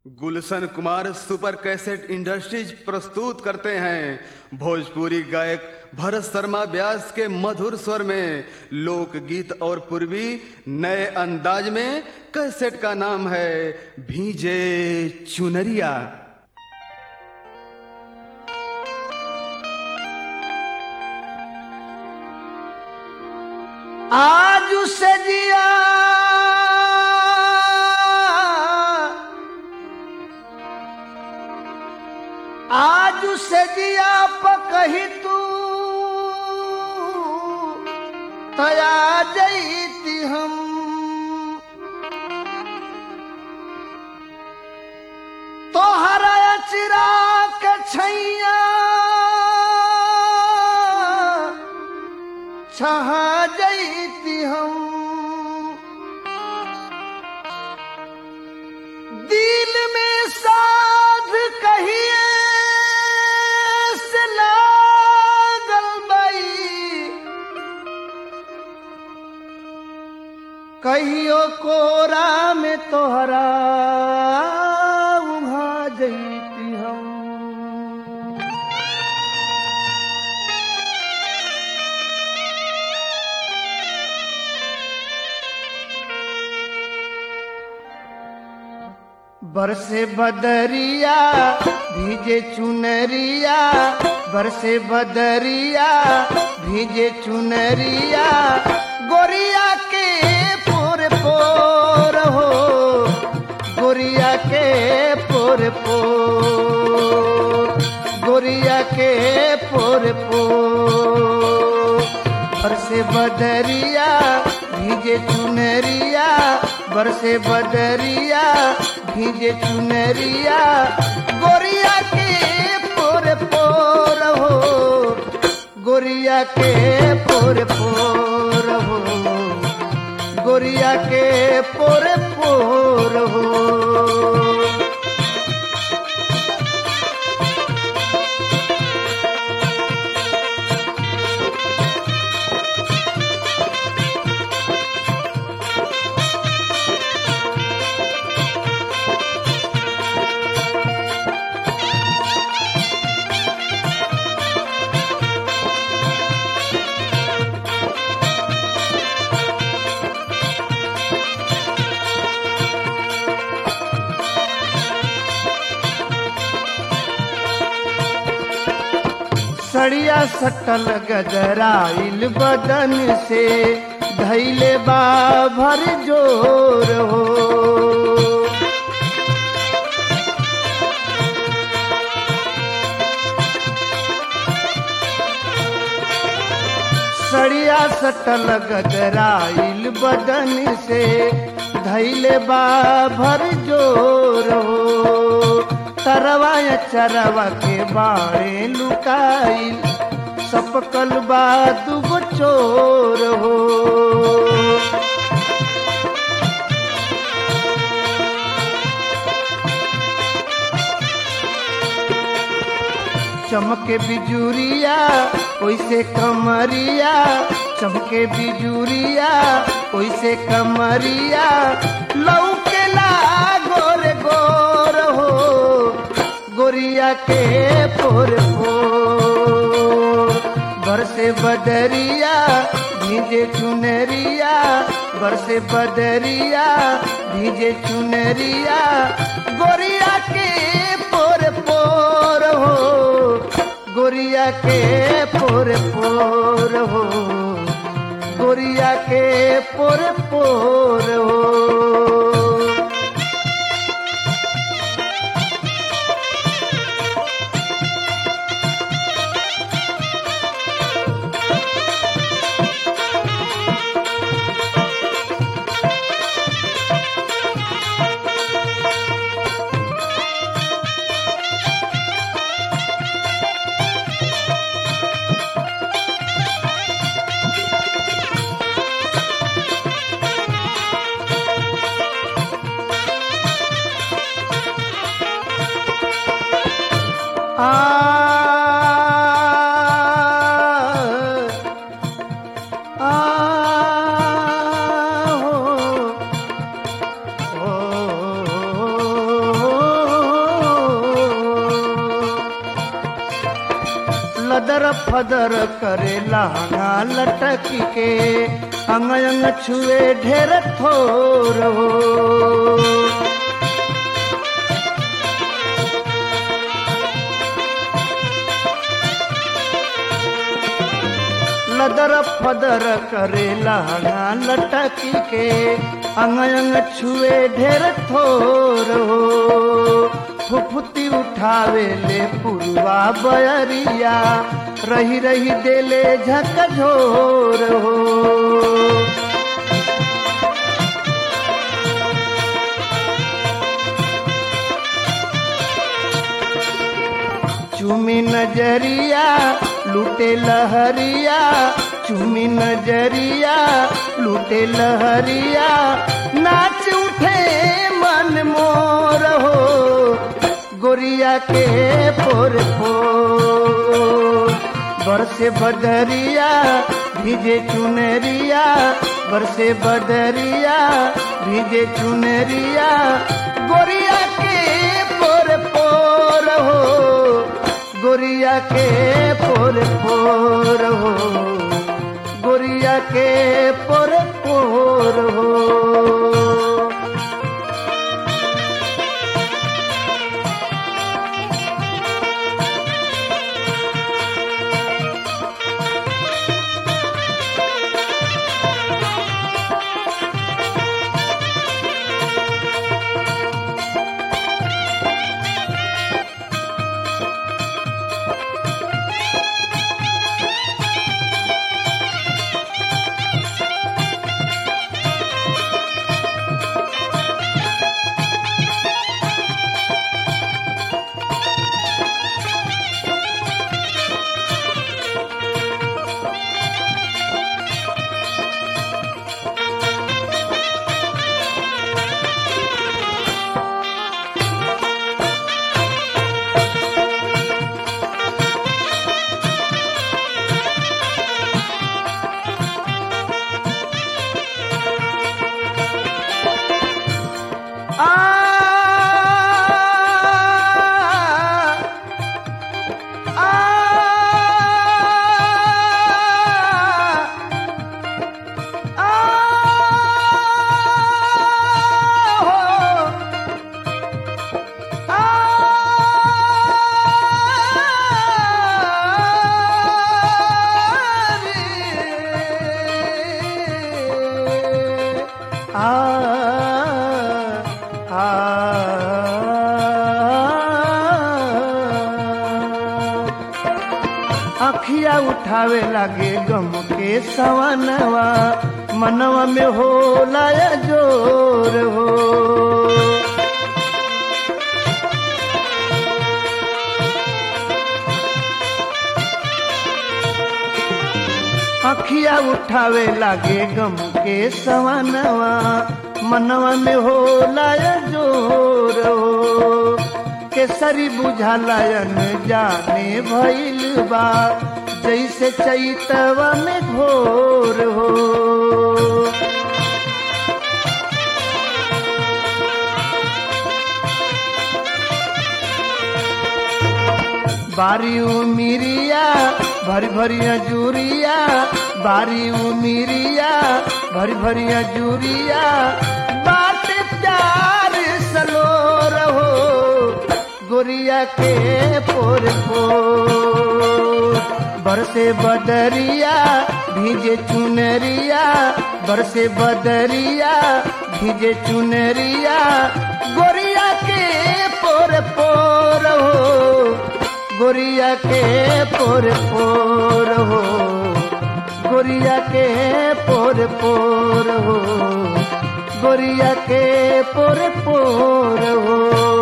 गुलशन Kumar super cassette industries प्रस्तुत करते हैं भोजपुरी गायक भरत शर्मा व्यास के मधुर स्वर में लोकगीत और पूर्वी नए अंदाज में कैसेट का नाम है भीजे चुनरिया आज सजिया आज सजिया पकही तू तया जईती हम तोहरा चिरा के छैया छहा जईती हम दिल में साध कहिए से लागल बई कहियो कोरा में तोहरा उघा जईती हम बरसे बदरिया भीजे चुनरिया बरसे बदरिया भीजे चुनरिया गोरिया के पोर पोर हो गोरिया के पोर पोर गोरिया के पोर पोर बरसे बदरिया भीजे चुनरिया बरसे बदरिया भीजे चुनरिया गोरिया के पोर पोर हो गोरिया के पोर पोर हो गोरिया के पोर पोर हो सड़िया सटल गजराइल बदन से धैले बा भर जोर हो सड़िया सटल गजराइल बदन से धैले बा भर जोर हो तरवा या चरवा के बाड़े लुकाइल सपकल बा दुगो चोर हो चमके बिजुरिया ओइसे कमरिया चमके बिजुरिया ओइसे कमरिया लौके ला गोर गोर हो गोरिया के पोर पोर बरसे बदरिया भीजे चुनरिया बरसे बदरिया भीजे चुनरिया गोरिया के पोर पोर हो गोरिया के पोर पोर हो गोरिया के पोर पोर हो आ लदर फदर करे लहंगा लटकी के अंग अंग छुए ढेर थोर हो लदर फदर करे लहंगा लटकी के अंग अंग छुए ढेर थोर हो फुफुती उठावे ले पुरवा बयरिया रही रही देले झकझोर हो चुमी नजरिया लूटे लहरिया चुमी नजरिया लूटे लहरिया नाच उठे मन मोर हो गोरिया के पोर पोर बरसे बदरिया भीजे चुनरिया बरसे बदरिया भीजे चुनरिया गोरिया के पोर पोर हो गोरिया के पोर पोर हो गोरिया के पोर पोर हो अखिया उठावे लागे गम के सवनवा मनवा में हो लाया जोर हो अखिया उठावे लागे गम के सवनवा मनवा में हो लाया जोर हो केसरी बुझालयन जाने भइल बा जैसे चैतवा में घोर हो बारी उमिरिया भरी भरिया जूरिया बारी उमिरिया भरी भरिया जूरिया बात प्यार सलोर हो गोरिया के पोर पोर बरसे बदरिया भीजे चुनरिया बरसे बदरिया भीजे चुनरिया गोरिया के पोर पोर हो गोरिया के पोर पोर हो गोरिया के पोर पोर हो गोरिया के पोर पोर हो